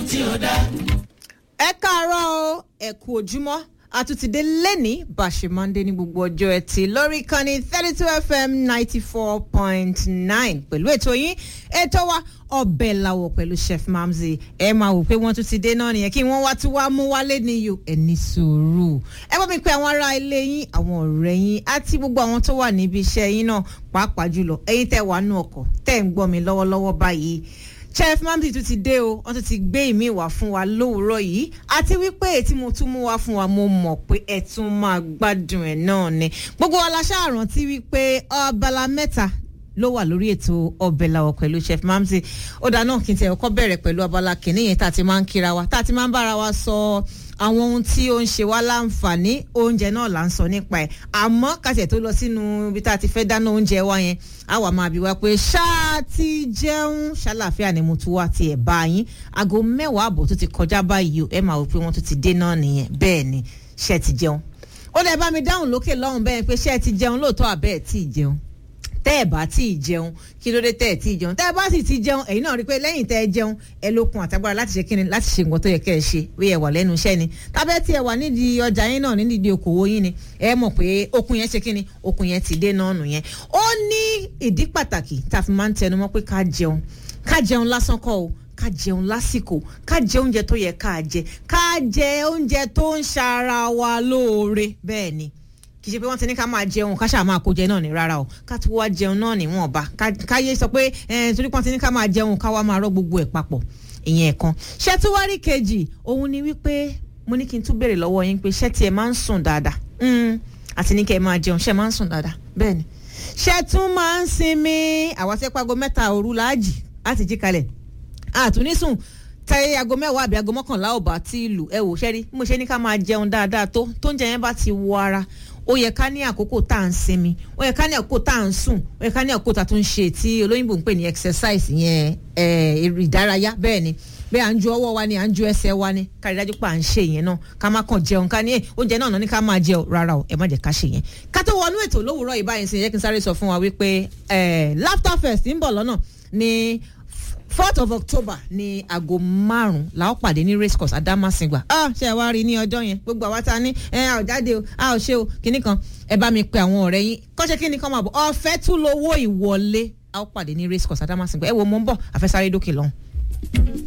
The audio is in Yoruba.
tí ó dá. ẹ káàárọ̀ o ẹ kú ojúmọ́ àtúntìdé lẹ́ni bàṣẹ mọ́ndé ní gbogbo ọjọ́ ẹtì lórí ìkànnì thirty two fm ninety four point nine pẹ̀lú ètò yín ètò wa ọbẹ̀ làwọ̀ pẹ̀lú chef mamzi ẹ máa wò pé wọ́n tún ti dé náà nìyẹn kí wọ́n wá tún wá mú wálé níyò ẹ ní sùúrù ẹ bá mi pe àwọn ará ilé yín àwọn ọ̀rẹ́ yín àti gbogbo àwọn tó wà níbi iṣẹ́ yín náà pàápàá jùlọ ẹ̀yin tẹ́ wà nú ọkọ̀ tẹ́ ń gbọ́ mi lọ́wọ́lọ́wọ́ báyìí chef mamdi tún ti dé o wọn tún ti gbé ìmí wá fún wa lówùúrọ̀ yìí àti wípé tí mo tún mú wá fún wa mo mọ̀ pé ẹ tún máa gbádùn ẹ̀ náà ni gbogbo wa la ṣáà rántí wípé abala mẹ́ta ló wà lórí ètò ọbẹ̀ làwọ̀ pẹ̀lú chef mamdi ó dáná kí n tẹ̀ ọkọ́ bẹ̀rẹ̀ pẹ̀lú abala kìíní yẹn tá a ti máa ń kíra wa tá a ti máa ń bára wa sọ àwọn ohun tí ó ń ṣe wá láǹfààní oúnjẹ náà là ń sọ nípa ẹ̀ àmọ́ kàtẹ̀ tó lọ sínú ibi tá a ti fẹ́ dáná oúnjẹ wa yẹn á wà máa bí wa pé ṣáà ti jẹun ṣàlàfíà ni mo tún wá tiẹ̀ bá yín aago mẹ́wàá àbọ̀ tó ti kọjá báyìí o ẹ máa wò pé wọ́n tún ti dé náà nìyẹn bẹ́ẹ̀ ni ṣe ti jẹun ó lè bá mi dáhùn lókè lọ́hùn bẹ́ẹ̀ pé ṣe ti jẹun lóòótọ́ àbẹ́ ẹ̀ tí ì jẹun tẹ́ ẹ̀ bá tí ì jẹun kí ló dé tẹ́ ẹ̀ tí ì jẹun tẹ́ ẹ bá sì ti jẹun ẹ̀yin náà rí i pé lẹ́yìn tẹ́ ẹ jẹun ẹ lókun àtagbára láti ṣe kíni láti ṣe nǹkan tó yẹ kẹ́ ẹ ṣe bí ẹ wà lẹ́nu iṣẹ́ ni tábẹ́ tí ẹ wà nídìí ọjà yín náà nídìí okòwò yín ni ẹ mọ̀ pé okun yẹn ṣe kíni okun yẹn ti dé náà nù yẹn ó ní ìdí pàtàkì tá a fi máa ń tẹnu mọ́ pé ká jẹun ká jẹun lásán kọ́ o ká jẹun lásìkò ká jẹ oúnjẹ tó yẹ ká jẹ ká jẹ oúnjẹ tó ń ṣara wa lóore bẹ́ẹ̀ ni kì í ṣe pé wọ́n ti ní ká máa jẹun ká ṣáà máa kó jẹ náà ní rárá o ká tó wá jẹun náà níwọ̀nba káyé sọ pé torí pọ́n ti ní ká máa jẹun ká wá máa rọ́ gbogbo ẹ̀ papọ̀ ìyẹn kan ṣé tí wá rí kejì òun ni wípé mo ní kí n tún béèrè lọ́wọ́ yín pé ṣé tiẹ̀ máa ń sùn dáadáa àti ní kẹ́ ẹ máa jẹun ṣé máa ń sùn dáadáa bẹ́ẹ̀ ni ṣé tún máa ń sinmi àwọn sẹ́pàgọ́ mẹ́ta òru láàjì láti jí kalẹ̀ àtúnísùn tẹ aago mẹ́wàá àbí aago mọ́kànlá ò bá tí ì lù ẹ wò ṣẹ́rí mo ṣe ní ká máa jẹun dáadáa tó tó ń jẹ yẹn bá ti wọ ara ó yẹ ká ní àkókò tá à ń sinmi ó yẹ ká ní àkókò tá à ń sùn ó yẹ ká ní àkókò tá a tún ń ṣe tí olóyìnbó ń pè ní exercise yẹn eré ìdárayá bẹ́ẹ̀ ni bẹ́ẹ̀ à ń ju ọwọ́ wa ni à ń ju ẹsẹ̀ wa ni kárí dájú pé à ń ṣe yẹn náà ká má kàn jẹun ká ní oúnjẹ náà náà ní ká máa jẹ rárá o ẹ má jẹ́ ká ṣe yẹn. ká tó wọnú ètò lówùúrọ̀ ìbáyìí sí yẹ kí n sáré sọ fún wa wípé laughter fest ń bọ̀ lọ́nà ní fourth of october ní aago márùn la ó pàdé ní race course adamasingba ah ṣe wá rí ní ọjọ́ yẹn gbogbo àwa ta ní ẹ a ò jáde o a ò ṣe o kinní kan ẹ bá mi pe àwọn ọ̀rẹ́ yín kọ́ṣẹ́ kinní kan máa bọ̀ ọ̀fẹ́ tún lówó ìwọlé a ó pàdé ní race course adamasingba ẹ wo mo ń bọ̀ àfẹsáré dókè lọ́hùn.